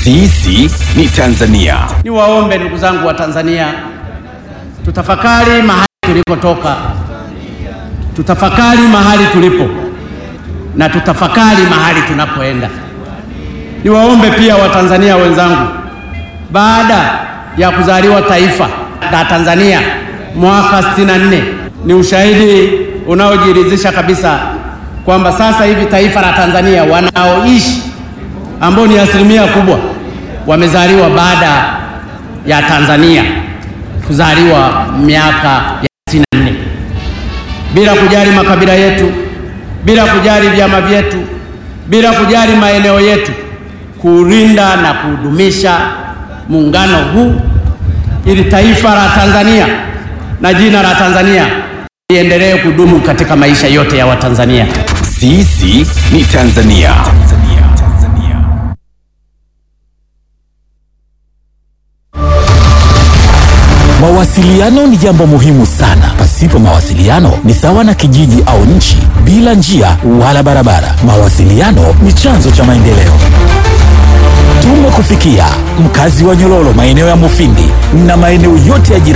Sisi ni Tanzania. Niwaombe ndugu zangu wa Tanzania, tutafakari mahali tulikotoka, tutafakari mahali tulipo na tutafakari mahali tunapoenda. Niwaombe pia Watanzania wenzangu, baada ya kuzaliwa taifa la Tanzania mwaka 64 ni ushahidi unaojiridhisha kabisa kwamba sasa hivi taifa la Tanzania wanaoishi ambao ni asilimia kubwa wamezaliwa baada ya Tanzania kuzaliwa miaka ya 64 bila kujali makabila yetu, bila kujali vyama vyetu, bila kujali maeneo yetu, kuulinda na kudumisha muungano huu ili taifa la Tanzania na jina la Tanzania liendelee kudumu katika maisha yote ya Watanzania. Sisi ni Tanzania. Mawasiliano ni jambo muhimu sana. Pasipo mawasiliano ni sawa na kijiji au nchi bila njia wala barabara. Mawasiliano ni chanzo cha maendeleo. Tumekufikia mkazi wa Nyololo, maeneo ya Mufindi na maeneo yote ya jirani.